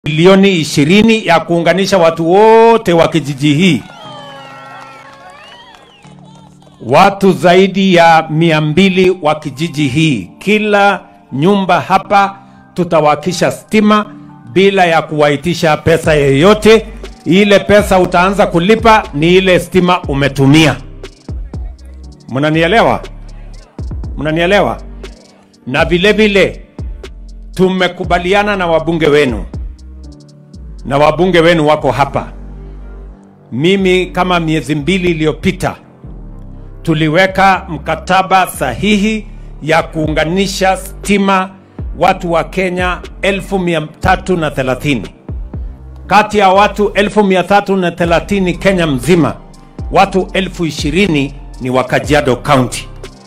bilioni ishirini ya kuunganisha watu wote wa kijiji hii, watu zaidi ya mia mbili wa kijiji hii. Kila nyumba hapa tutawakisha stima bila ya kuwaitisha pesa yoyote. Ile pesa utaanza kulipa ni ile stima umetumia. Mnanielewa? Mnanielewa? Na vile vile tumekubaliana na wabunge wenu na wabunge wenu wako hapa. Mimi kama miezi mbili iliyopita tuliweka mkataba sahihi ya kuunganisha stima watu wa Kenya elfu mia tatu na thelathini. Kati ya watu elfu mia tatu na thelathini Kenya mzima, watu elfu ishirini ni wa Kajiado County.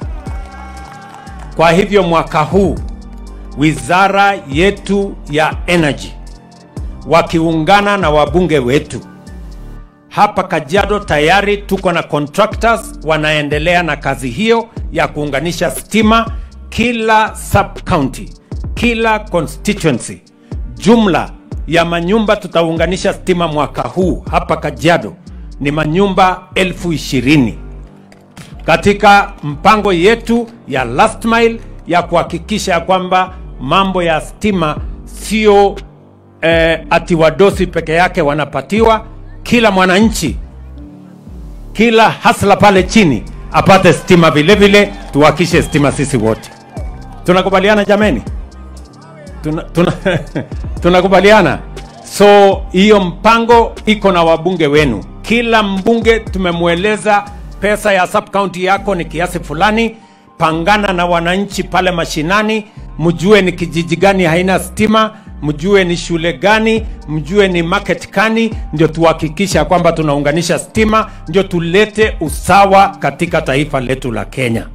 Kwa hivyo mwaka huu wizara yetu ya energy wakiungana na wabunge wetu hapa Kajiado, tayari tuko na contractors wanaendelea na kazi hiyo ya kuunganisha stima kila sub county, kila constituency. Jumla ya manyumba tutaunganisha stima mwaka huu hapa Kajiado ni manyumba elfu ishirini katika mpango yetu ya last mile ya kuhakikisha ya kwamba mambo ya stima sio eh, ati wadosi peke yake wanapatiwa. Kila mwananchi, kila hasla pale chini apate stima vile vile, tuhakishe stima sisi wote. Tunakubaliana jameni? Tuna, tuna, tunakubaliana. So hiyo mpango iko na wabunge wenu. Kila mbunge tumemweleza pesa ya sub county yako ni kiasi fulani. Pangana na wananchi pale mashinani, mjue ni kijiji gani haina stima, mjue ni shule gani, mjue ni market gani, ndio tuhakikisha kwamba tunaunganisha stima, ndio tulete usawa katika taifa letu la Kenya.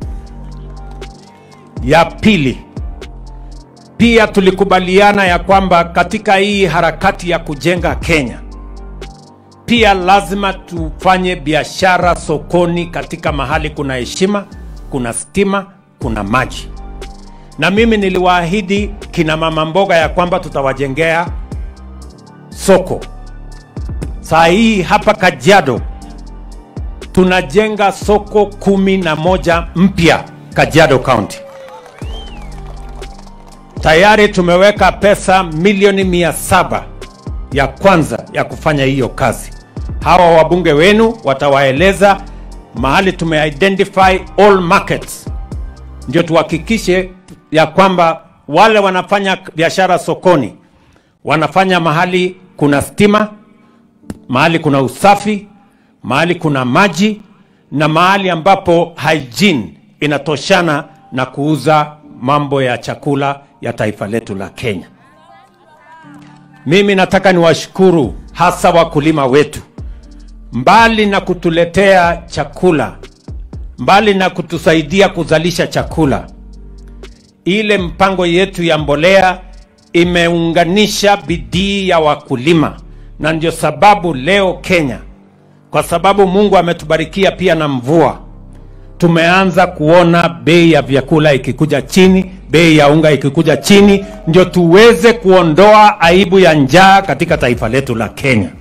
Ya pili, pia tulikubaliana ya kwamba katika hii harakati ya kujenga Kenya, pia lazima tufanye biashara sokoni katika mahali kuna heshima, kuna stima, kuna maji. Na mimi niliwaahidi kina mama mboga ya kwamba tutawajengea soko. Saa hii hapa Kajiado tunajenga soko kumi na moja mpya Kajiado County. Tayari tumeweka pesa milioni mia saba ya kwanza ya kufanya hiyo kazi. Hawa wabunge wenu watawaeleza mahali tumeidentify all markets, ndio tuhakikishe ya kwamba wale wanafanya biashara sokoni wanafanya mahali kuna stima, mahali kuna usafi, mahali kuna maji na mahali ambapo hygiene inatoshana na kuuza mambo ya chakula ya taifa letu la Kenya. Mimi nataka niwashukuru hasa wakulima wetu, mbali na kutuletea chakula, mbali na kutusaidia kuzalisha chakula, ile mpango yetu ya mbolea imeunganisha bidii ya wakulima, na ndio sababu leo Kenya, kwa sababu Mungu ametubarikia pia na mvua, tumeanza kuona bei ya vyakula ikikuja chini, bei ya unga ikikuja chini, ndio tuweze kuondoa aibu ya njaa katika taifa letu la Kenya.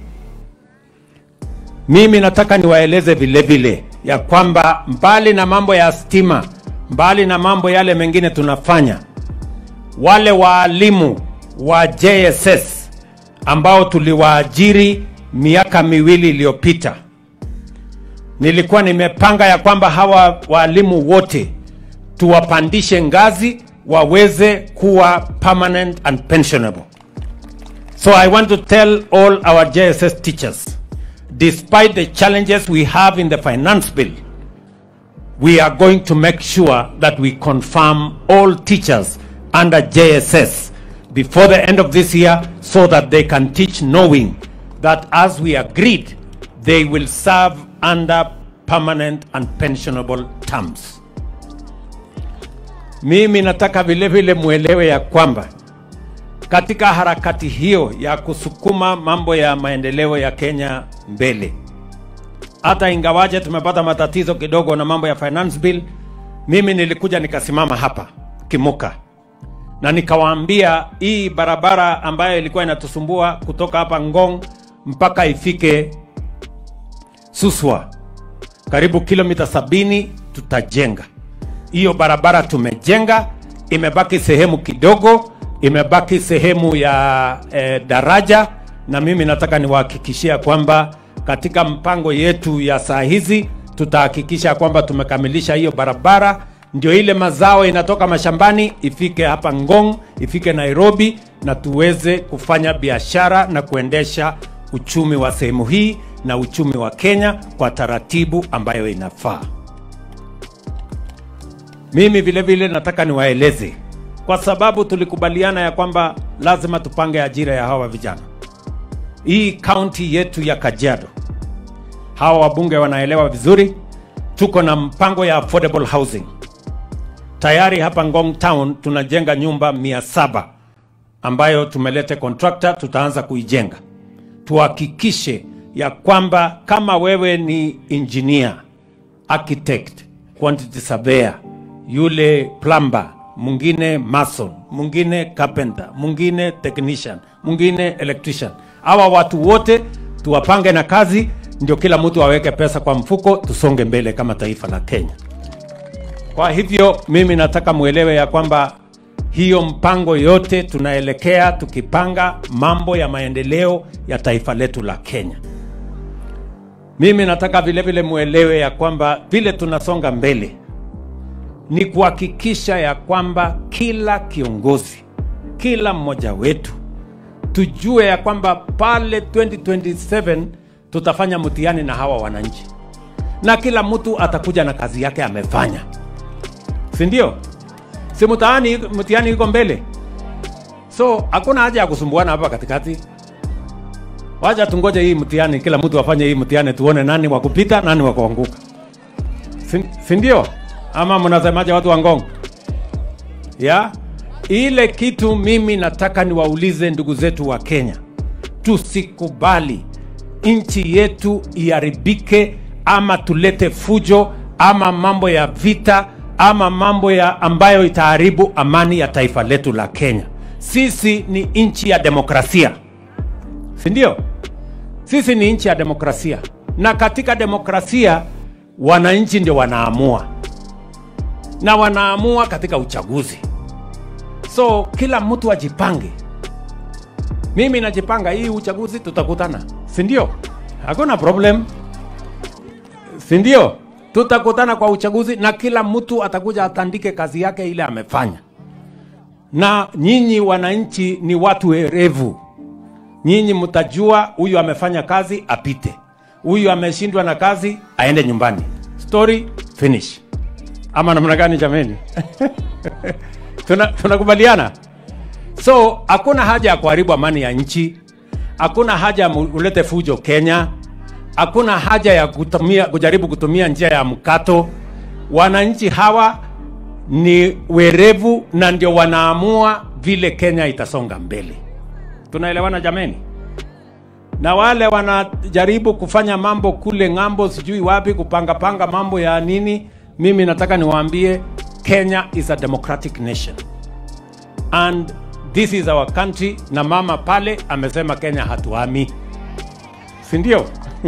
Mimi nataka niwaeleze vile vile ya kwamba mbali na mambo ya stima, mbali na mambo yale mengine tunafanya, wale waalimu wa JSS ambao tuliwaajiri miaka miwili iliyopita, nilikuwa nimepanga ya kwamba hawa waalimu wote tuwapandishe ngazi waweze kuwa permanent and pensionable. So I want to tell all our JSS teachers, despite the challenges we have in the finance bill, we are going to make sure that we confirm all teachers under JSS before the end of this year so that they can teach knowing that as we agreed, they will serve under permanent and pensionable terms. Mimi nataka vile vile mwelewe ya kwamba katika harakati hiyo ya kusukuma mambo ya maendeleo ya Kenya mbele, hata ingawaje tumepata matatizo kidogo na mambo ya finance bill, mimi nilikuja nikasimama hapa Kimuka na nikawaambia hii barabara ambayo ilikuwa inatusumbua kutoka hapa Ngong mpaka ifike Suswa, karibu kilomita sabini tutajenga hiyo barabara. Tumejenga, imebaki sehemu kidogo, imebaki sehemu ya eh, daraja, na mimi nataka niwahakikishia kwamba katika mpango yetu ya saa hizi tutahakikisha kwamba tumekamilisha hiyo barabara, ndio ile mazao inatoka mashambani ifike hapa Ngong, ifike Nairobi, na tuweze kufanya biashara na kuendesha uchumi wa sehemu hii na uchumi wa Kenya kwa taratibu ambayo inafaa. Mimi vile vile nataka niwaeleze, kwa sababu tulikubaliana ya kwamba lazima tupange ajira ya hawa vijana. Hii kaunti yetu ya Kajiado, hawa wabunge wanaelewa vizuri, tuko na mpango ya affordable housing tayari. Hapa Ngong Town tunajenga nyumba mia saba ambayo tumelete contractor, tutaanza kuijenga. Tuhakikishe ya kwamba kama wewe ni engineer, architect, quantity surveyor, yule plumber, mwingine mason, mwingine carpenter, mwingine technician, mwingine electrician, hawa watu wote tuwapange na kazi, ndio kila mtu aweke pesa kwa mfuko, tusonge mbele kama taifa la Kenya. Kwa hivyo mimi nataka mwelewe ya kwamba hiyo mpango yote tunaelekea tukipanga mambo ya maendeleo ya taifa letu la Kenya. Mimi nataka vile vile mwelewe ya kwamba vile tunasonga mbele ni kuhakikisha ya kwamba kila kiongozi, kila mmoja wetu tujue ya kwamba pale 2027 tutafanya mtihani na hawa wananchi, na kila mtu atakuja na kazi yake amefanya, si ndio? Si mtihani mtihani iko mbele, so hakuna haja ya kusumbuana hapa katikati. Wacha tungoje hii mtihani, kila mtu afanye hii mtihani, tuone nani wa kupita, nani wa kuanguka, si si ndio? Ama mnasemaje watu wa Ngong? Ya ile kitu mimi nataka niwaulize ndugu zetu wa Kenya, tusikubali nchi yetu iharibike, ama tulete fujo ama mambo ya vita ama mambo ya ambayo itaharibu amani ya taifa letu la Kenya. Sisi ni nchi ya demokrasia, si ndio? Sisi ni nchi ya demokrasia, na katika demokrasia wananchi ndio wanaamua na wanaamua katika uchaguzi. So kila mtu ajipange. Mimi najipanga, hii uchaguzi tutakutana, si ndio? Hakuna problem, si ndio? Tutakutana kwa uchaguzi na kila mtu atakuja atandike kazi yake ile amefanya. Na nyinyi wananchi ni watu werevu, nyinyi mtajua huyu amefanya kazi apite, huyu ameshindwa na kazi aende nyumbani. Story finish. Ama namna gani jameni? Tuna- tunakubaliana so hakuna haja ya kuharibu amani ya nchi hakuna haja ya mu- ulete fujo kenya hakuna haja ya kutumia, kujaribu kutumia njia ya mkato wananchi hawa ni werevu na ndio wanaamua vile kenya itasonga mbele tunaelewana jameni na wale wanajaribu kufanya mambo kule ng'ambo sijui wapi kupangapanga mambo ya nini mimi nataka niwaambie kenya is a democratic nation and this is our country na mama pale amesema kenya hatuami si ndio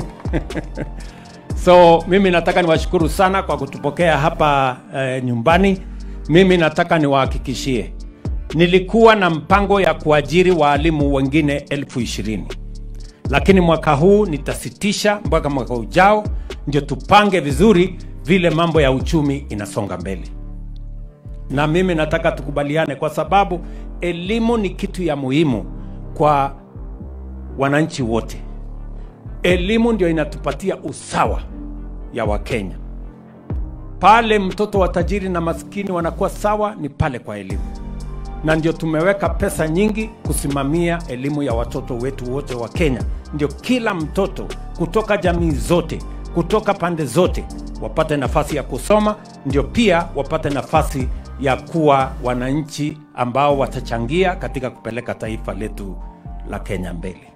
so mimi nataka niwashukuru sana kwa kutupokea hapa eh, nyumbani mimi nataka niwahakikishie nilikuwa na mpango ya kuajiri waalimu wengine elfu ishirini lakini mwaka huu nitasitisha mpaka mwaka ujao ndio tupange vizuri vile mambo ya uchumi inasonga mbele na mimi nataka tukubaliane kwa sababu elimu ni kitu ya muhimu kwa wananchi wote elimu ndio inatupatia usawa ya wakenya pale mtoto wa tajiri na maskini wanakuwa sawa ni pale kwa elimu na ndio tumeweka pesa nyingi kusimamia elimu ya watoto wetu wote wa Kenya. Ndio kila mtoto kutoka jamii zote, kutoka pande zote wapate nafasi ya kusoma, ndio pia wapate nafasi ya kuwa wananchi ambao watachangia katika kupeleka taifa letu la Kenya mbele.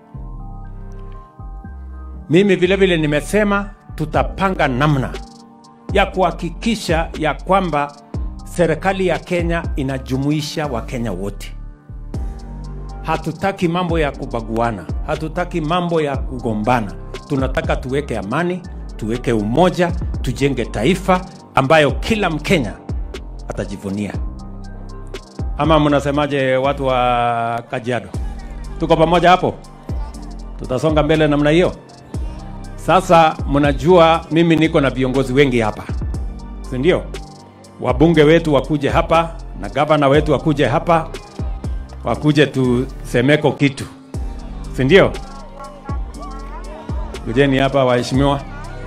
Mimi vile vile nimesema tutapanga namna ya kuhakikisha ya kwamba serikali ya Kenya inajumuisha Wakenya wote. Hatutaki mambo ya kubaguana, hatutaki mambo ya kugombana. Tunataka tuweke amani, tuweke umoja, tujenge taifa ambayo kila Mkenya atajivunia. Ama mnasemaje, watu wa Kajiado? Tuko pamoja hapo? Tutasonga mbele namna hiyo. Sasa mnajua mimi niko na viongozi wengi hapa, si ndio? Wabunge wetu wakuje hapa na gavana wetu wakuje hapa, wakuje tusemeko kitu, si ndio? Kujeni hapa waheshimiwa.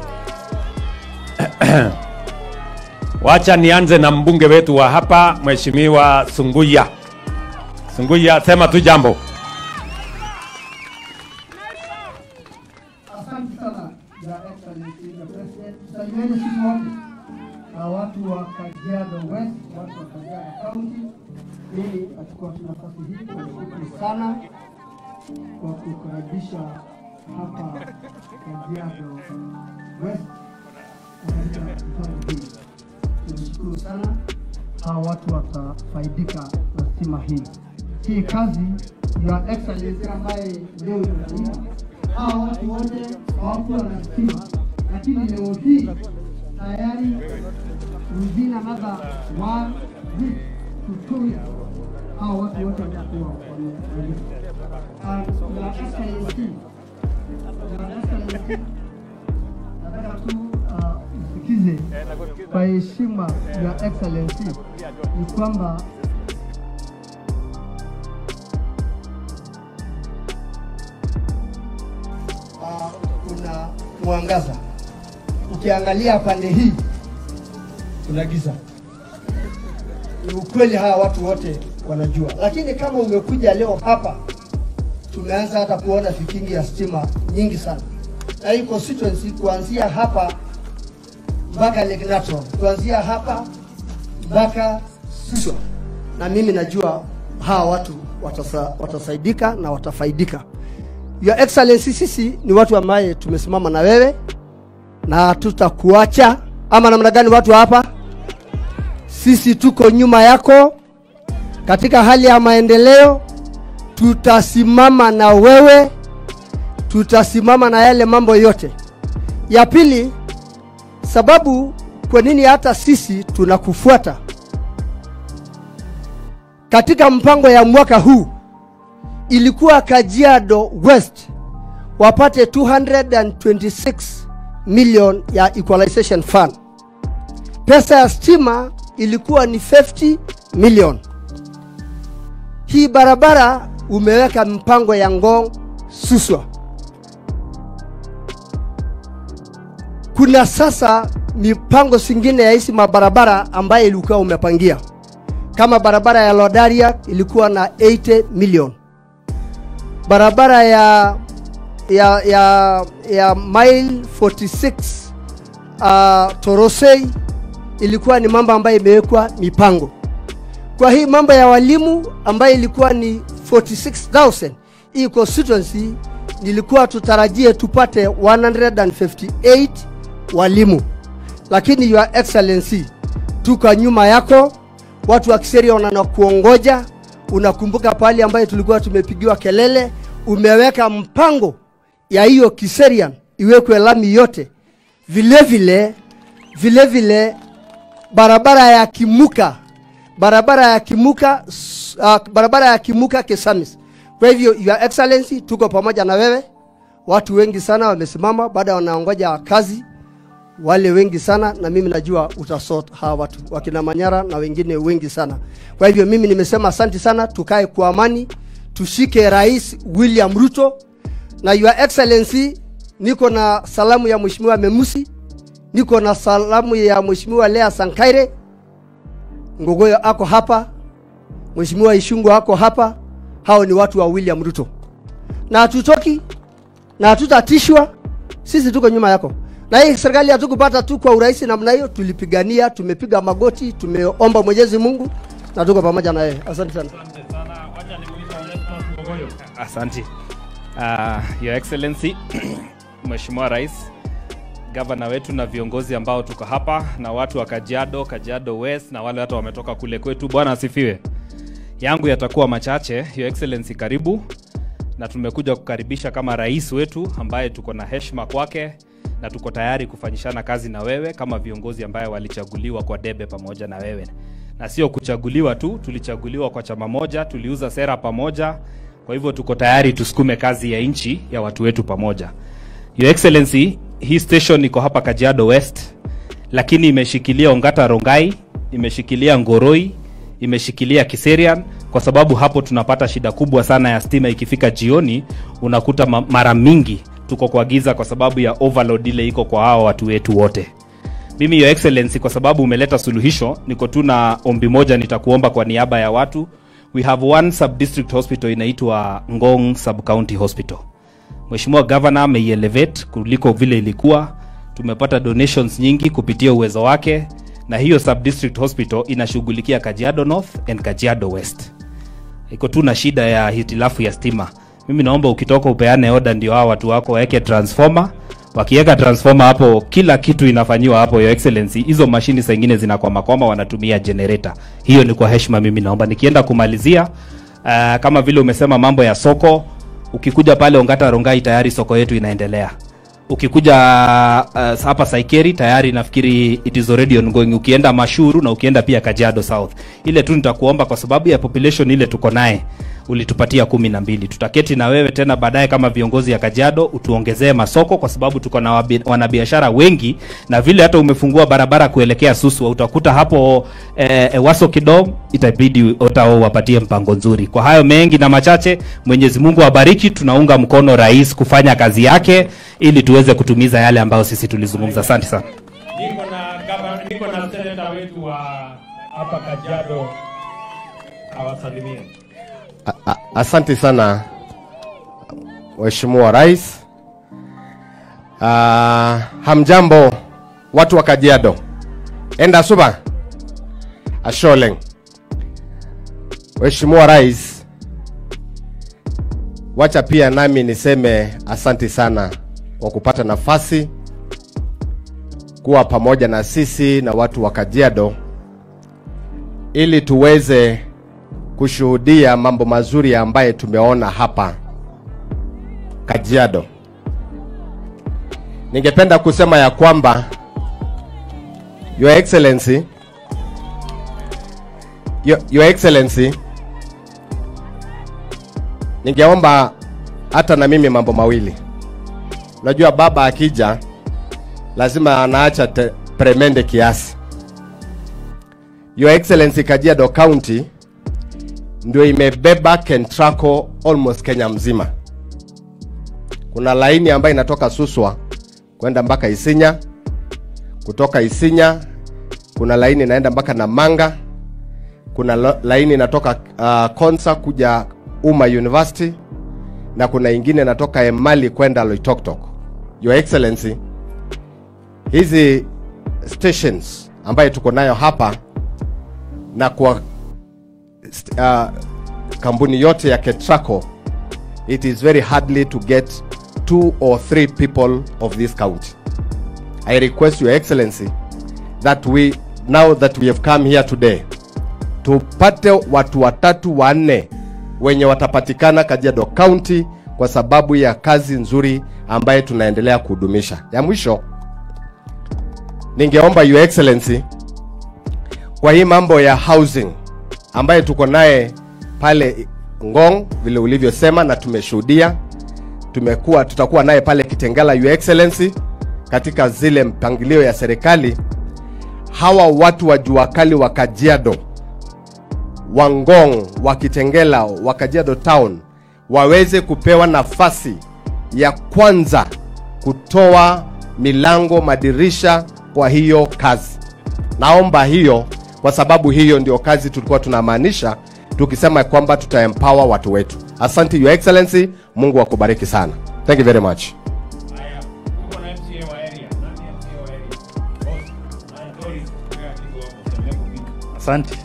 Wacha nianze na mbunge wetu wa hapa, Mheshimiwa Sunguya. Sunguya, sema tu jambo. Asante sana ya Excellency the President. Salimieni sisi wote na watu wa Kajiado West, watu wa Kajiado County. Ili achukua nafasi hii kuwashukuru sana kwa kukaribisha hapa Kajiado West katika mkutano hii. Tunashukuru sana, hawa watu watafaidika na stima hii. Hii kazi ya Excellency ambaye leo inafanyika hawa watu wote hawakuwa na stima, lakini leo hii tayari within another one week to two weeks hawa watu wote watakuwa wameelekea. And Your Excellency, Your Excellency, nataka tu uh, usikize kwa heshima ya Excellency ni kwamba uh, kuna mwangaza. Ukiangalia pande hii kuna giza. Ni ukweli, hawa watu wote wanajua, lakini kama umekuja leo hapa, tumeanza hata kuona vikingi ya stima nyingi sana, na hii constituency kuanzia hapa mpaka Lake Natron, kuanzia hapa mpaka Suswa, na mimi najua hawa watu watasa, watasaidika na watafaidika. Your Excellency, sisi ni watu ambaye tumesimama na wewe na tutakuacha ama namna gani? Watu hapa sisi tuko nyuma yako katika hali ya maendeleo, tutasimama na wewe, tutasimama na yale mambo yote. Ya pili, sababu kwa nini hata sisi tunakufuata katika mpango ya mwaka huu ilikuwa Kajiado West wapate 226 million ya equalization fund. Pesa ya stima ilikuwa ni 50 million. Hii barabara umeweka mpango ya Ngong Suswa. Kuna sasa mipango singine ya hizi mabarabara ambayo ilikuwa umepangia, kama barabara ya Lodaria ilikuwa na 80 million barabara ya ya ya ya mile 46 uh, Torosei ilikuwa ni mambo ambayo imewekwa mipango. Kwa hii mambo ya walimu ambayo ilikuwa ni 46000 hii constituency nilikuwa tutarajie tupate 158 walimu, lakini your excellency, tuko nyuma yako. Watu wa Kiseria wanakuongoja unakumbuka pale ambayo tulikuwa tumepigiwa kelele, umeweka mpango ya hiyo Kiserian iwekwe lami yote, vile vile vile vile barabara ya Kimuka, barabara ya Kimuka, uh, barabara ya Kimuka Kesamis. Kwa hivyo your excellency, tuko pamoja na wewe. Watu wengi sana wamesimama, baada wanaongoja kazi wale wengi sana, na mimi najua utasort hawa watu wakina Manyara na wengine wengi sana. Kwa hivyo mimi nimesema asante sana, tukae kwa amani, tushike Rais William Ruto na your excellency. Niko na salamu ya Mheshimiwa Memusi, niko na salamu ya Mheshimiwa Lea Sankaire, Ngogoyo ako hapa, Mheshimiwa Ishungu ako hapa. Hao ni watu wa William Ruto, na hatutoki na hatutatishwa. Sisi tuko nyuma yako na hii serikali hatukupata tu kwa urahisi namna hiyo, tulipigania, tumepiga magoti, tumeomba Mwenyezi Mungu na tuko pamoja na yeye. Asante sana. Asante. Uh, Your Excellency, Mheshimiwa Rais, gavana wetu na viongozi ambao tuko hapa na watu wa Kajiado, Kajiado West na wale watu wametoka kule kwetu. Bwana asifiwe. Yangu yatakuwa machache. Your Excellency, karibu na tumekuja kukaribisha kama rais wetu ambaye tuko na heshima kwake na tuko tayari kufanyishana kazi na wewe kama viongozi ambaye walichaguliwa kwa debe pamoja na wewe, na sio kuchaguliwa tu, tulichaguliwa kwa chama moja, tuliuza sera pamoja. Kwa hivyo tuko tayari tusukume kazi ya nchi ya watu wetu pamoja. Your Excellency, hii station iko hapa Kajiado West, lakini imeshikilia Ongata Rongai, imeshikilia Ngoroi, imeshikilia Kiserian kwa sababu hapo tunapata shida kubwa sana ya stima. Ikifika jioni, unakuta ma- mara mingi tuko kwa giza kwa sababu ya overload ile iko kwa hao watu wetu wote. Mimi Your Excellency, kwa sababu umeleta suluhisho, niko tu na ombi moja nitakuomba kwa niaba ya watu. We have one sub district hospital inaitwa Ngong Sub County Hospital. Mheshimiwa Governor ameielevate kuliko vile ilikuwa. Tumepata donations nyingi kupitia uwezo wake, na hiyo sub district hospital inashughulikia Kajiado North and Kajiado West. Iko tu na shida ya hitilafu ya stima. Mimi naomba ukitoka upeane order, ndio hao watu wako waweke transformer. Wakiweka transformer hapo, kila kitu inafanyiwa hapo, Your Excellency. Hizo mashini saa ingine zinakwama kwama, wanatumia generator. Hiyo ni kwa heshima, mimi naomba nikienda kumalizia, uh, kama vile umesema mambo ya soko, ukikuja pale Ongata Rongai tayari soko yetu inaendelea. Ukikuja uh, hapa Saikeri tayari nafikiri it is already ongoing. Ukienda Mashuru na ukienda pia Kajiado South, ile tu nitakuomba kwa sababu ya population ile tuko naye ulitupatia kumi na mbili. Tutaketi na wewe tena baadaye kama viongozi ya Kajiado utuongezee masoko, kwa sababu tuko na wabi- wanabiashara wengi, na vile hata umefungua barabara kuelekea Suswa, utakuta hapo eh, eh, Waso Kidom, itabidi utao wapatie mpango nzuri. Kwa hayo mengi na machache, Mwenyezi Mungu awabariki. Tunaunga mkono rais kufanya kazi yake ili tuweze kutumiza yale ambayo sisi tulizungumza. Asante sana. Niko na gava, niko na seneta wetu wa hapa Kajiado awasalimie. A- a- Asante sana Mheshimiwa Rais. Uh, hamjambo watu wa Kajiado. Enda suba. Asholeng. Mheshimiwa Rais, wacha pia nami niseme asante sana kwa kupata nafasi kuwa pamoja na sisi na watu wa Kajiado ili tuweze kushuhudia mambo mazuri ambaye tumeona hapa Kajiado. Ningependa kusema ya kwamba Your Excellency Your, Your Excellency ningeomba hata na mimi mambo mawili. Unajua baba akija lazima anaacha te- premende kiasi. Your Excellency Kajiado County ndio imebeba Kentraco almost Kenya mzima. Kuna laini ambayo inatoka Suswa kwenda mpaka Isinya, kutoka Isinya kuna laini inaenda mpaka Namanga, kuna lo- laini inatoka uh, Konsa kuja Uma University na kuna ingine inatoka Emali kwenda Loitoktok. Your Excellency, hizi stations ambayo tuko nayo hapa na kwa st- uh, kampuni yote ya Ketraco it is very hardly to get two or three people of this county. I request your excellency that we now that we have come here today tupate watu watatu wanne wenye watapatikana Kajiado County kwa sababu ya kazi nzuri ambaye tunaendelea kuhudumisha. Ya mwisho, ningeomba your excellency kwa hii mambo ya housing ambaye tuko naye pale Ngong vile ulivyosema na tumeshuhudia, tumekuwa tutakuwa naye pale Kitengela, your excellency, katika zile mpangilio ya serikali. Hawa watu wa jua kali wa Kajiado, wa Ngong, wa Kitengela, wa Kajiado town waweze kupewa nafasi ya kwanza kutoa milango, madirisha kwa hiyo kazi. Naomba hiyo kwa sababu hiyo ndio kazi tulikuwa tunamaanisha tukisema kwamba tutaempower watu wetu. Asante your excellency, Mungu akubariki sana. Thank you very much. Haya, tuko na MCA wa area. Nani MCA wa area? Boss. Haya, Doris, weka kitu hapo, semea kupita. Asante.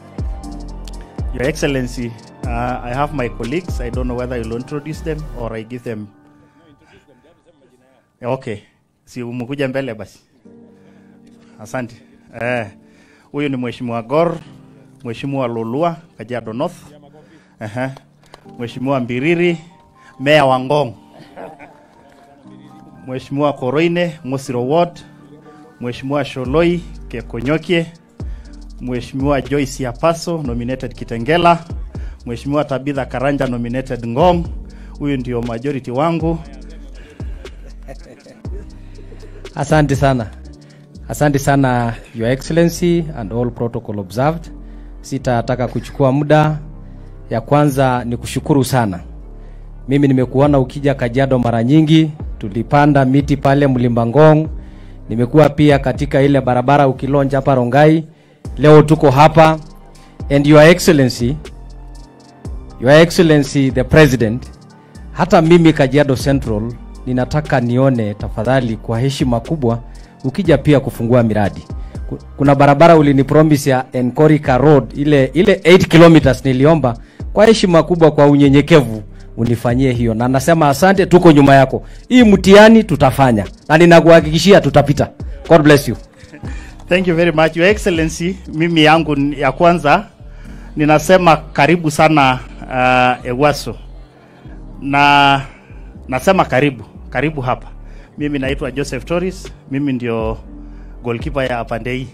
Your Excellency, uh, I have my colleagues. I don't know whether you'll introduce them or I give them. Okay. si umekuja mbele basi. Asante. Eh, huyu ni Mheshimiwa Gor, Mheshimiwa Lolua, Kajiado North. Ehe. Mheshimiwa Mbiriri, Meya wa Ngong. Mheshimiwa Koroine, Mosiro Ward. Mheshimiwa Sholoi Kekonyokie. Mheshimiwa Joyce Yapaso nominated Kitengela. Mheshimiwa Tabitha Karanja nominated Ngong. Huyu ndio majority wangu. Asante sana. Asante sana Your Excellency and all protocol observed. Sitataka kuchukua muda. Ya kwanza ni kushukuru sana. Mimi nimekuona ukija Kajiado mara nyingi, tulipanda miti pale Mlimbangong. Nimekuwa pia katika ile barabara ukilonja hapa Rongai. Leo tuko hapa and Your Excellency, Your Excellency the President, hata mimi Kajiado Central ninataka nione tafadhali, kwa heshima kubwa, ukija pia kufungua miradi. Ku- Kuna barabara ulinipromise ya Enkorika Road ile ile 8 kilometers, niliomba kwa heshima kubwa, kwa unyenyekevu unifanyie hiyo, na nasema asante, tuko nyuma yako. Hii mtihani tutafanya na ninakuhakikishia tutapita. God bless you. Thank you very much Your Excellency. Mimi yangu ni- ya kwanza ninasema karibu sana uh, Ewaso na nasema karibu karibu hapa. Mimi naitwa Joseph Torres, mimi ndio goalkeeper ya pande hii,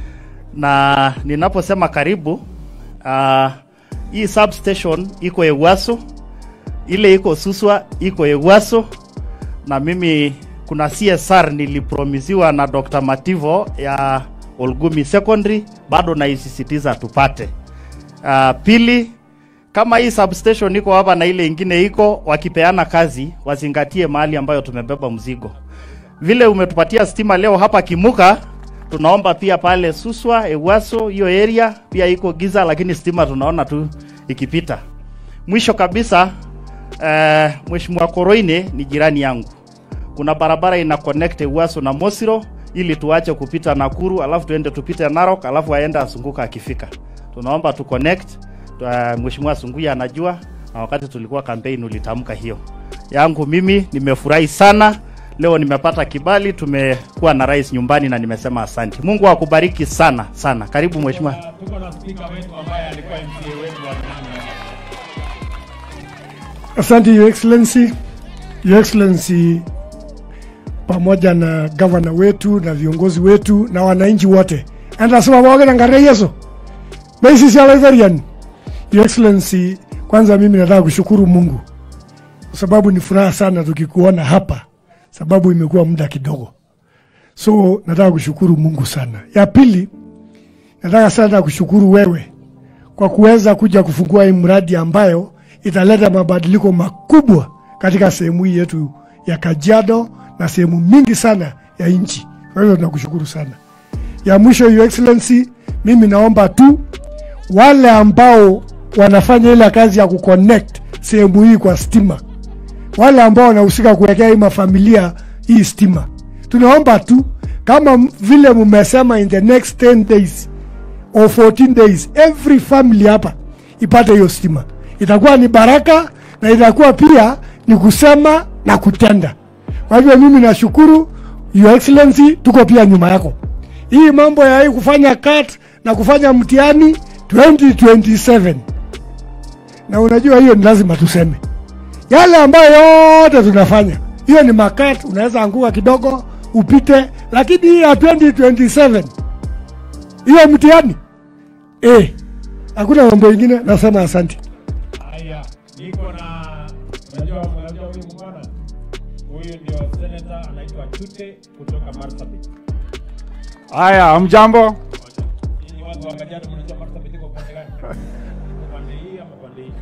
na ninaposema karibu uh, hii substation iko Ewaso, ile iko Suswa iko Ewaso na mimi kuna CSR nilipromisiwa na Dr. Mativo ya Olgumi Secondary, bado naisisitiza tupate. Uh, pili, kama hii substation iko hapa na ile ingine iko, wakipeana kazi wazingatie mahali ambayo tumebeba mzigo. Vile umetupatia stima leo hapa Kimuka, tunaomba pia pale Suswa, Ewaso, hiyo area pia iko giza, lakini stima tunaona tu ikipita. Mwisho kabisa, uh, Mheshimiwa Koroine ni jirani yangu kuna barabara ina connect Ewaso na Mosiro ili tuache kupita Nakuru, alafu tuende tupite Narok, alafu aende asunguka akifika. Tunaomba tu connect. Uh, Mheshimiwa Sunguya anajua na wakati tulikuwa campaign ulitamka hiyo. Yangu mimi nimefurahi sana leo nimepata kibali, tumekuwa na rais nyumbani na nimesema asante. Mungu akubariki sana sana. Karibu mheshimiwa. tuko na spika wetu ambaye alikuwa MCA wetu wa zamani. Asante Your Excellency, Your Excellency, pamoja na gavana wetu na viongozi wetu na wananchi wote, anasema waoge ngare Yesu meisisi alaiverian. Your Excellency, kwanza mimi nataka kushukuru Mungu kwa sababu ni furaha sana tukikuona hapa, sababu imekuwa muda kidogo, so nataka kushukuru Mungu sana. Ya pili, nataka sana kushukuru wewe kwa kuweza kuja kufungua hii mradi ambayo italeta mabadiliko makubwa katika sehemu hii yetu ya Kajiado na sehemu mingi sana ya nchi. Kwa hivyo tunakushukuru sana. Ya mwisho, Your Excellency, mimi naomba tu wale ambao wanafanya ile kazi ya kuconnect sehemu hii kwa stima, wale ambao wanahusika kuwekea hii mafamilia hii stima, tunaomba tu kama m- vile mmesema in the next 10 days or 14 days every family hapa ipate hiyo stima. Itakuwa ni baraka na itakuwa pia ni kusema na kutenda. Kwa hivyo mimi nashukuru Your Excellency, tuko pia nyuma yako. Hii mambo ya hii kufanya cut na kufanya mtihani 2027 na unajua hiyo ni lazima tuseme yale ambayo yote tunafanya, hiyo ni makat, unaweza anguka kidogo upite, lakini hii ya 2027 hiyo mtihani eh, hakuna mambo ingine. Nasema asante. Haya, niko na unajua unajua huyu mwana huyu ndio senator anaitwa Chute kutoka Marsabit. Haya, mjambo. Ninyi watu wa Kajiado mnajua Marsabit iko upande gani? Upande hii ama upande hii?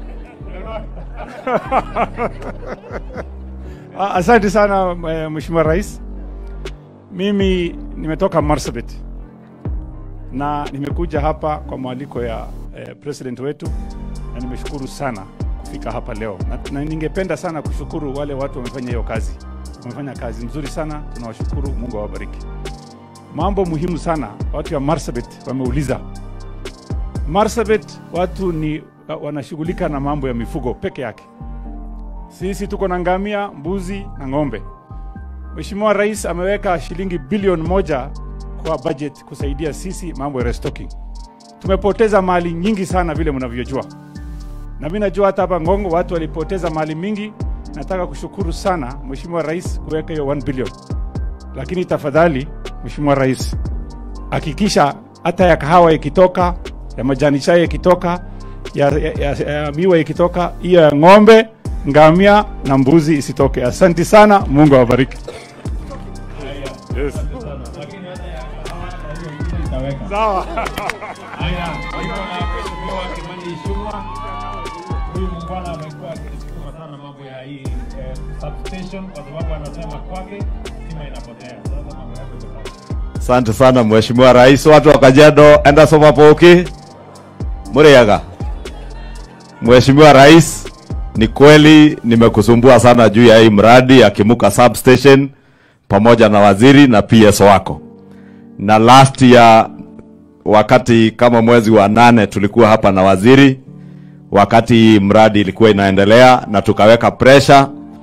Ah, Asante sana eh, Mheshimiwa Rais. Mimi nimetoka Marsabit na nimekuja hapa kwa mwaliko ya eh, president wetu na nimeshukuru sana kufika hapa leo na, na ningependa sana kushukuru wale watu wamefanya hiyo kazi, wamefanya kazi nzuri sana, tunawashukuru. Mungu awabariki. Mambo muhimu sana watu ya Marsabit wameuliza. Marsabit watu ni wanashughulika na mambo ya mifugo peke yake. Sisi tuko na ngamia, mbuzi na ng'ombe. Mheshimiwa Rais ameweka shilingi bilioni moja kwa budget kusaidia sisi mambo ya restocking. Tumepoteza mali nyingi sana vile mnavyojua, na mimi najua hata hapa Ngongo watu walipoteza mali mingi. Nataka kushukuru sana Mheshimiwa Rais kuweka hiyo 1 bilioni, lakini tafadhali Mheshimiwa Rais hakikisha hata ya kahawa ikitoka, ya majani chai ikitoka, ya, ya, ya, ya miwa ikitoka, hiyo ya ng'ombe, ngamia na mbuzi isitoke. Asante sana, Mungu awabariki. Yes. Sawa. Haya, Mheshimiwa Kimani Ichung'wa, huyu muungwana amekuwa akinisukuma sana mambo ya hii eh, substation kwa sababu anasema kwake stima inapotea. Sasa mambo yako iko sawa. Asante sana Mheshimiwa Rais, watu wa Kajiado, enda soma poki muriaga. Mheshimiwa Rais, ni kweli nimekusumbua sana juu ya hii mradi ya Kimuka substation pamoja na waziri na PS wako, na last year wakati kama mwezi wa nane tulikuwa hapa na waziri wakati mradi ilikuwa inaendelea, na tukaweka pressure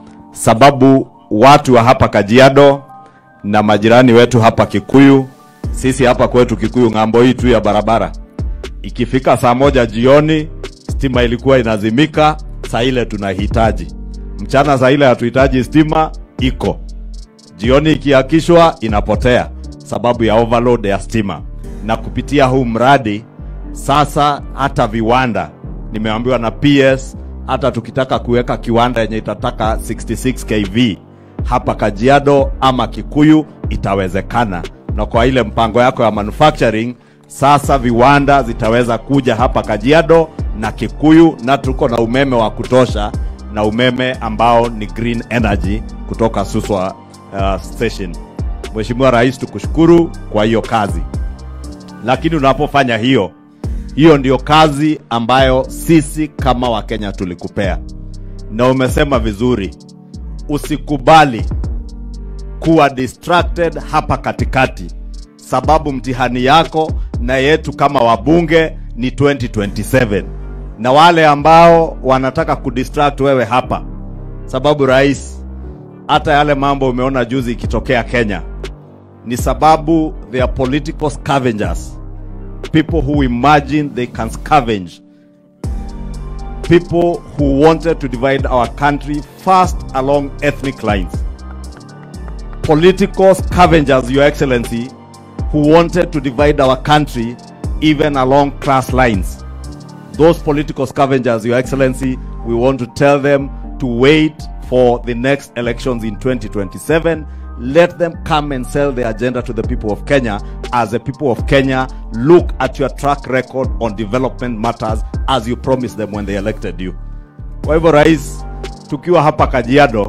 sababu watu wa hapa Kajiado na majirani wetu hapa Kikuyu, sisi hapa kwetu Kikuyu ng'ambo hii tu ya barabara, ikifika saa moja jioni stima ilikuwa inazimika, saa ile tunahitaji mchana, saa ile hatuhitaji stima, iko jioni ikiakishwa inapotea sababu ya overload ya stima. Na kupitia huu mradi sasa, hata viwanda nimeambiwa na PS, hata tukitaka kuweka kiwanda yenye itataka 66 kV hapa Kajiado ama Kikuyu itawezekana, na kwa ile mpango yako ya manufacturing sasa viwanda zitaweza kuja hapa Kajiado na Kikuyu, na tuko na umeme wa kutosha na umeme ambao ni green energy kutoka Suswa uh, station. Mheshimiwa Rais, tukushukuru kwa hiyo kazi, lakini unapofanya hiyo hiyo ndio kazi ambayo sisi kama Wakenya tulikupea, na umesema vizuri, usikubali kuwa distracted hapa katikati, sababu mtihani yako na yetu kama wabunge ni 2027 na wale ambao wanataka kudistract wewe hapa, sababu rais, hata yale mambo umeona juzi ikitokea Kenya ni sababu they are political scavengers people who imagine they can scavenge people who wanted to divide our country first along ethnic lines political scavengers your excellency who wanted to divide our country even along class lines those political scavengers your excellency we want to tell them to wait for the next elections in 2027 let them come and sell the agenda to the people of Kenya as the people of Kenya look at your track record on development matters as you promised them when they elected you. Kwa hivyo rais, tukiwa hapa Kajiado,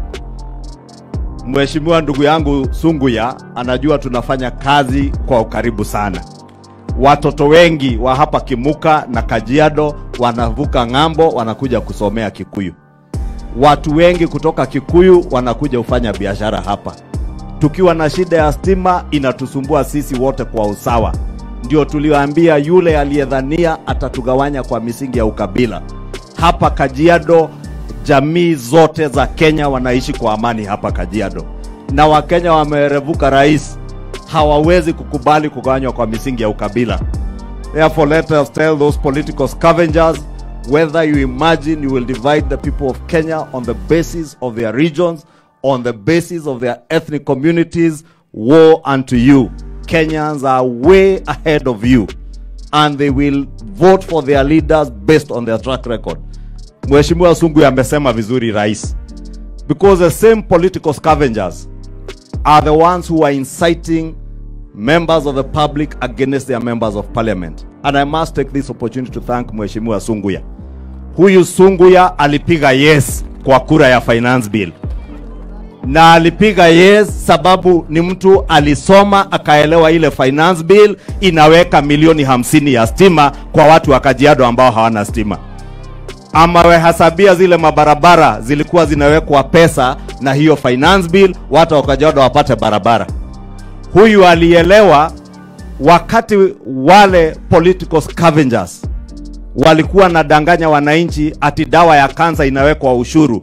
Mheshimiwa ndugu yangu Sunguya anajua tunafanya kazi kwa ukaribu sana. Watoto wengi wa hapa Kimuka na Kajiado wanavuka ng'ambo wanakuja kusomea Kikuyu watu wengi kutoka Kikuyu wanakuja kufanya biashara hapa. Tukiwa na shida ya stima inatusumbua sisi wote kwa usawa. Ndio tuliwaambia yule aliyedhania atatugawanya kwa misingi ya ukabila. Hapa Kajiado, jamii zote za Kenya wanaishi kwa amani hapa Kajiado, na Wakenya wamerevuka rais, hawawezi kukubali kugawanywa kwa misingi ya ukabila. Therefore, let us tell those political scavengers whether you imagine you will divide the people of Kenya on the basis of their regions, on the basis of their ethnic communities, woe unto you. Kenyans are way ahead of you, and they will vote for their leaders based on their track record. Mheshimiwa Sungu amesema vizuri rais, because the same political scavengers are the ones who are inciting members of the public against their members of parliament. And I must take this opportunity to thank Mheshimiwa Sunguya. Huyu Sunguya alipiga yes kwa kura ya finance bill, na alipiga yes sababu ni mtu alisoma akaelewa ile finance bill inaweka milioni hamsini ya stima kwa watu wa Kajiado ambao hawana stima. Amewahesabia zile mabarabara zilikuwa zinawekwa pesa na hiyo finance bill, watu wa Kajiado wapate barabara. Huyu alielewa wakati wale political scavengers walikuwa nadanganya wananchi ati dawa ya kansa inawekwa ushuru.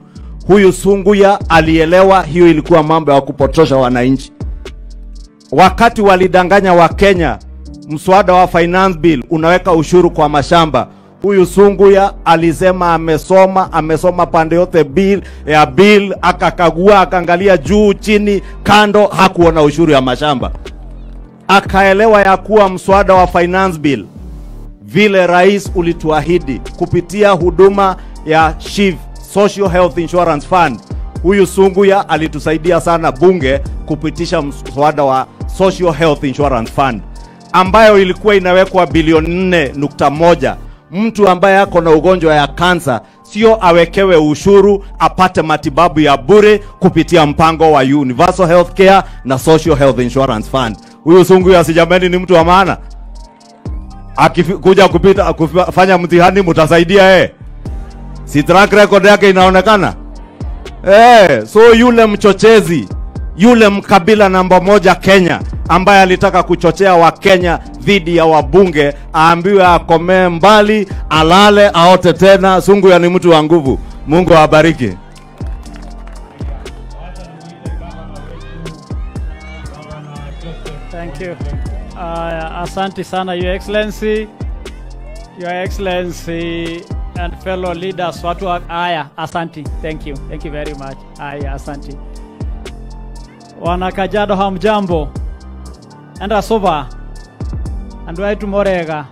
huyu Sunguya alielewa hiyo ilikuwa mambo ya kupotosha wananchi. Wakati walidanganya Wakenya, mswada wa finance bill unaweka ushuru kwa mashamba. Huyu Sunguya alisema amesoma, amesoma pande yote bill ya bill, akakagua, akaangalia juu chini, kando, hakuona ushuru ya mashamba. Akaelewa ya kuwa mswada wa finance bill vile rais ulituahidi kupitia huduma ya SHIF, Social Health Insurance Fund. Huyu Sunguya alitusaidia sana bunge kupitisha mswada wa Social Health Insurance Fund ambayo ilikuwa inawekwa bilioni nne nukta moja. Mtu ambaye ako na ugonjwa ya kansa sio awekewe ushuru, apate matibabu ya bure kupitia mpango wa Universal Health Care na Social Health Insurance Fund. Huyu Sunguya sijameni ni mtu wa maana akikuja kupita kufanya mtihani mtasaidia eh? Si track record yake inaonekana eh? So yule mchochezi yule mkabila namba moja Kenya ambaye alitaka kuchochea Wakenya dhidi ya wabunge aambiwe akomee mbali, alale, aote tena. Sunguya ni mtu wa nguvu. Mungu awabariki. Thank you. Uh, asante sana Your Excellency, Your Excellency and fellow leaders watu wa aya, asante. Thank you. Thank you very much. Aya, asante. Wana Kajiado hamjambo. Enda soba. Andwaitu morega.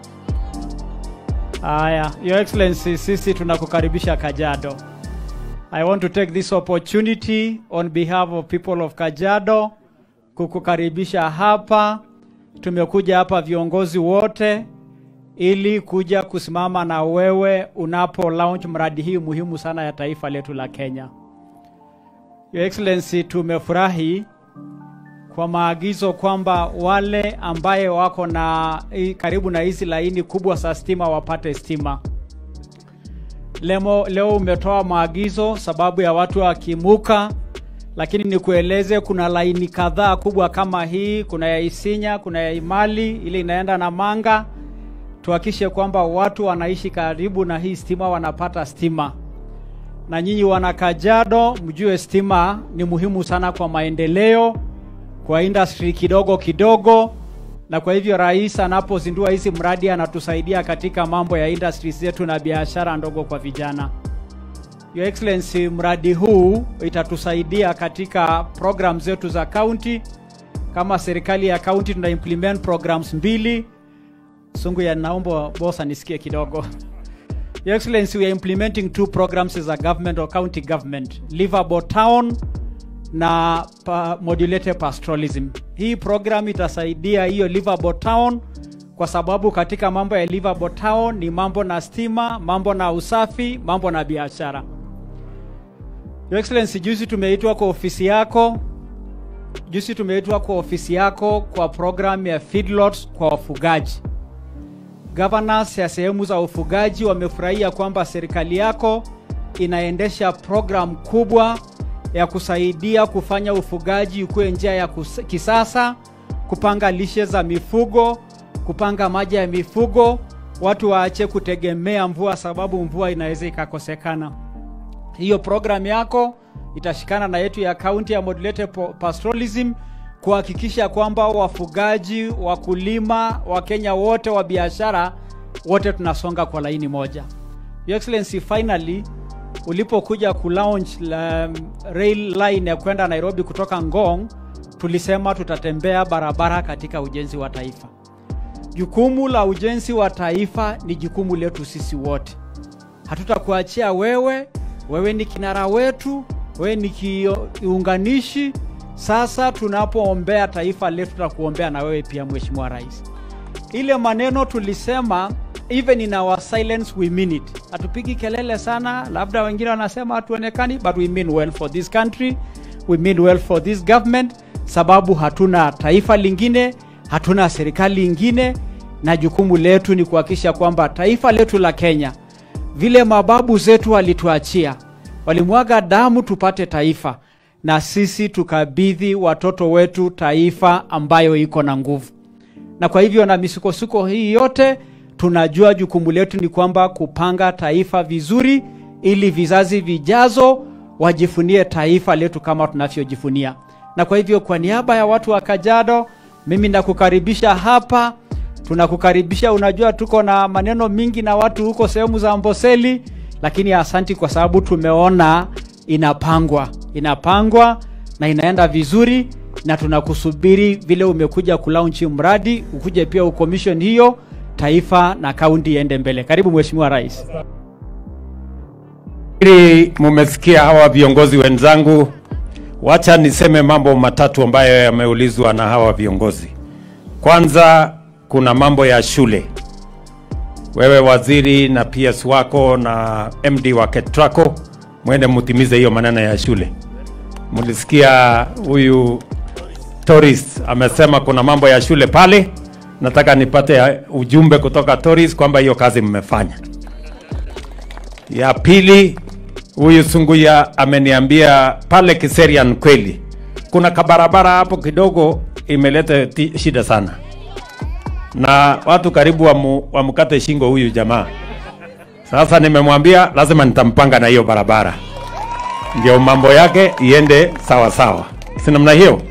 Aya, Your Excellency, sisi tunakukaribisha Kajiado. I want to take this opportunity on behalf of people of Kajiado kukukaribisha hapa. Tumekuja hapa viongozi wote ili kuja kusimama na wewe unapo launch mradi hii muhimu sana ya taifa letu la Kenya. Your Excellency, tumefurahi kwa maagizo kwamba wale ambaye wako na hii- karibu na hizi laini kubwa za stima wapate stima. Lemo, leo umetoa maagizo sababu ya watu wakimuka, lakini nikueleze kuna laini kadhaa kubwa kama hii. Kuna ya Isinya, kuna ya Imali ile inaenda na Manga. Tuhakishe kwamba watu wanaishi karibu na hii stima wanapata stima, na nyinyi wana Kajiado mjue stima ni muhimu sana kwa maendeleo, kwa industry kidogo kidogo, na kwa hivyo rais anapozindua hizi mradi anatusaidia katika mambo ya industries zetu na biashara ndogo kwa vijana. Your Excellency, mradi huu itatusaidia katika program zetu za county. Kama serikali ya county tuna implement programs mbili. Sungu ya naomba boss anisikie kidogo. Your Excellency, we are implementing two programs as a government or county government. Livable Town na pa, modulated pastoralism. Hii program itasaidia hiyo livable town kwa sababu katika mambo ya livable town ni mambo na stima, mambo na usafi, mambo na biashara. Your Excellency, juzi tumeitwa kwa ofisi yako, juzi tumeitwa kwa ofisi yako kwa program ya feedlots kwa wafugaji. Governors ya sehemu za ufugaji wamefurahia kwamba serikali yako inaendesha program kubwa ya kusaidia kufanya ufugaji ukuwe njia ya kus- kisasa, kupanga lishe za mifugo, kupanga maji ya mifugo, watu waache kutegemea mvua sababu mvua inaweza ikakosekana. Hiyo program yako itashikana na yetu ya kaunti ya modulated po- pastoralism kuhakikisha kwamba wafugaji, wakulima, Wakenya wote wa biashara wote tunasonga kwa laini moja. Your Excellency, finally ulipokuja kulaunch la, rail line ya kwenda Nairobi kutoka Ngong, tulisema tutatembea barabara katika ujenzi wa taifa. Jukumu la ujenzi wa taifa ni jukumu letu sisi wote. Hatutakuachia wewe, wewe ni kinara wetu, wewe ni kiunganishi. Sasa tunapoombea taifa letu, tutakuombea na wewe pia, Mheshimiwa Rais. Ile maneno tulisema even in our silence we mean it. Hatupigi kelele sana, labda wengine wanasema hatuonekani, but we mean well for this country, we mean well for this government, sababu hatuna taifa lingine, hatuna serikali ingine, na jukumu letu ni kuhakikisha kwamba taifa letu la Kenya, vile mababu zetu walituachia, walimwaga damu tupate taifa, na sisi tukabidhi watoto wetu taifa ambayo iko na nguvu na kwa hivyo na misukosuko hii yote tunajua jukumu letu ni kwamba kupanga taifa vizuri ili vizazi vijazo wajifunie taifa letu kama tunavyojifunia. Na kwa hivyo kwa niaba ya watu wa Kajiado, mimi nakukaribisha hapa, tunakukaribisha. Unajua tuko na maneno mingi na watu huko sehemu za Amboseli, lakini asanti kwa sababu tumeona inapangwa, inapangwa na inaenda vizuri, na tunakusubiri vile umekuja kulaunchi mradi, ukuje pia ukomishon hiyo, taifa na kaunti iende mbele. Karibu Mheshimiwa Rais. Ili mumesikia hawa viongozi wenzangu, wacha niseme mambo matatu ambayo yameulizwa na hawa viongozi. Kwanza, kuna mambo ya shule. Wewe waziri na PS wako na MD wa Ketraco, mwende mutimize hiyo maneno ya shule. Mlisikia huyu Toris amesema kuna mambo ya shule pale. Nataka nipate ujumbe kutoka Toris kwamba hiyo kazi mmefanya. Ya pili, huyu Sunguya ameniambia pale Kiserian kweli kuna kabarabara hapo kidogo imeleta ti- shida sana, na watu karibu wamu, wamkate shingo huyu jamaa. Sasa nimemwambia lazima nitampanga na hiyo barabara, ndio mambo yake iende sawa sawa, si namna hiyo?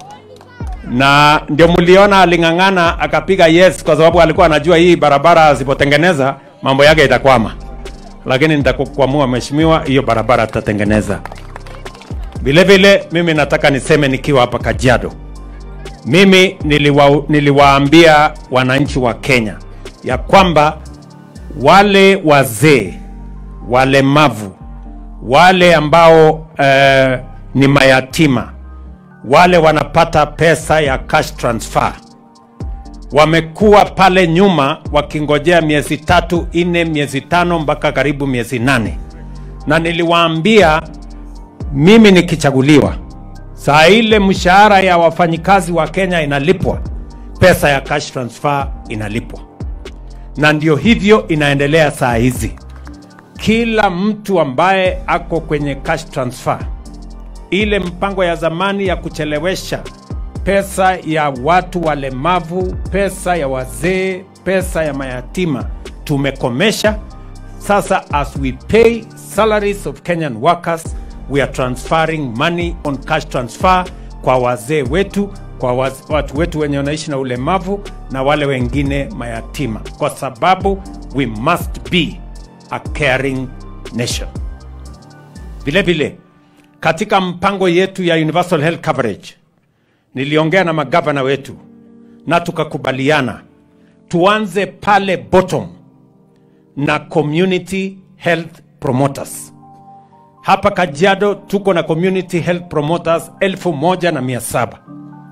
na ndio mliona aling'ang'ana akapiga yes kwa sababu alikuwa anajua hii barabara asipotengeneza mambo yake itakwama, lakini nitakukwamua mheshimiwa, hiyo barabara tutatengeneza. Vile vile mimi nataka niseme nikiwa hapa Kajiado, mimi niliwa, niliwaambia wananchi wa Kenya ya kwamba wale wazee walemavu wale ambao eh, ni mayatima wale wanapata pesa ya cash transfer wamekuwa pale nyuma wakingojea miezi tatu nne miezi tano mpaka karibu miezi nane na niliwaambia mimi nikichaguliwa saa ile mshahara ya wafanyikazi wa kenya inalipwa pesa ya cash transfer inalipwa na ndio hivyo inaendelea saa hizi kila mtu ambaye ako kwenye cash transfer ile mpango ya zamani ya kuchelewesha pesa ya watu walemavu, pesa ya wazee, pesa ya mayatima tumekomesha. Sasa as we pay salaries of Kenyan workers, we are transferring money on cash transfer kwa wazee wetu, kwa waz, watu wetu wenye wanaishi na ulemavu na wale wengine mayatima, kwa sababu we must be a caring nation. Vile vile katika mpango yetu ya universal health coverage niliongea na magavana wetu na tukakubaliana tuanze pale bottom na community health promoters hapa kajiado tuko na community health promoters elfu moja na mia saba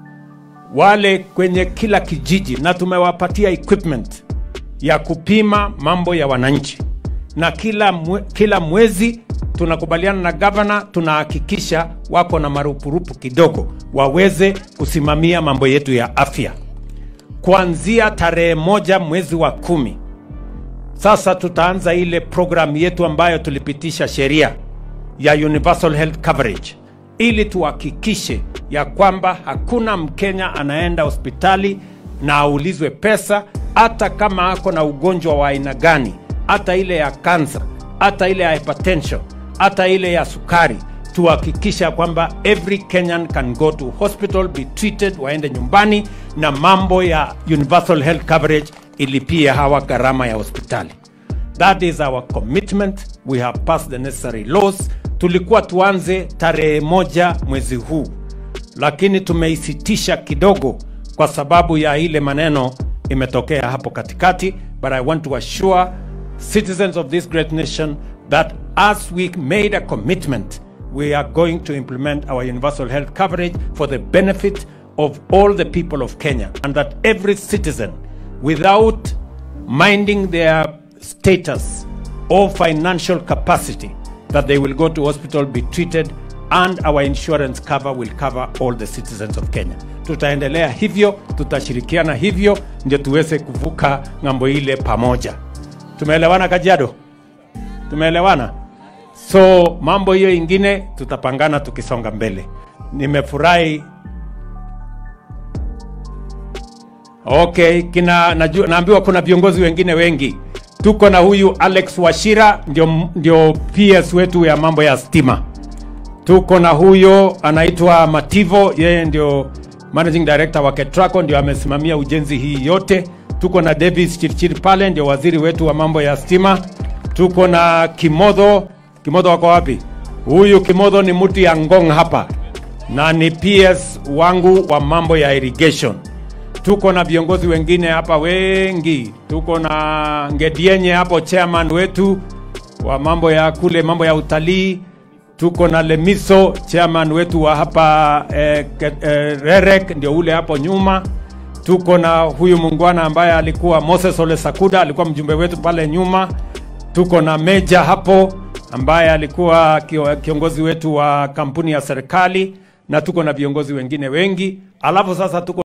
wale kwenye kila kijiji na tumewapatia equipment ya kupima mambo ya wananchi na kila, mwe, kila mwezi tunakubaliana na gavana tunahakikisha wako na marupurupu kidogo waweze kusimamia mambo yetu ya afya kuanzia tarehe moja mwezi wa kumi sasa tutaanza ile programu yetu ambayo tulipitisha sheria ya universal health coverage ili tuhakikishe ya kwamba hakuna mkenya anaenda hospitali na aulizwe pesa hata kama ako na ugonjwa wa aina gani hata ile ya kansa hata ile ya hypertension hata ile ya sukari tuhakikisha kwamba every kenyan can go to hospital be treated waende nyumbani na mambo ya universal health coverage ilipie hawa gharama ya hospitali that is our commitment we have passed the necessary laws tulikuwa tuanze tarehe moja mwezi huu lakini tumeisitisha kidogo kwa sababu ya ile maneno imetokea hapo katikati but i want to assure citizens of this great nation that as we made a commitment we are going to implement our universal health coverage for the benefit of all the people of Kenya and that every citizen without minding their status or financial capacity that they will go to hospital be treated and our insurance cover will cover all the citizens of Kenya. Tutaendelea hivyo, tutashirikiana hivyo ndio tuweze kuvuka ng'ambo ile pamoja. Tumeelewana Kajiado? Tumeelewana? So mambo hiyo ingine tutapangana tukisonga mbele. Nimefurahi. Okay, kina najua, naambiwa kuna viongozi wengine wengi. Tuko na huyu Alex Washira ndio, ndio PS wetu ya mambo ya stima. tuko na huyo anaitwa Mativo, yeye ndio managing director wa Ketraco, ndio amesimamia ujenzi hii yote. Tuko na Davis Chirchir pale, ndio waziri wetu wa mambo ya stima. Tuko na Kimodho. Kimodho wako wapi? Huyu Kimodho ni mtu ya Ngong hapa na ni PS wangu wa mambo ya irrigation. Tuko na viongozi wengine hapa wengi. Tuko na Ngedienye hapo, chairman wetu wa mambo ya kule mambo ya utalii. Tuko na Lemiso, chairman wetu wa hapa eh, ke- eh, Rerek, ndio ule hapo nyuma. Tuko na huyu mungwana ambaye alikuwa Moses Ole Sakuda, alikuwa mjumbe wetu pale nyuma. Tuko na Meja hapo ambaye alikuwa kio- kiongozi wetu wa kampuni ya serikali, na tuko na viongozi wengine wengi. Alafu sasa tuko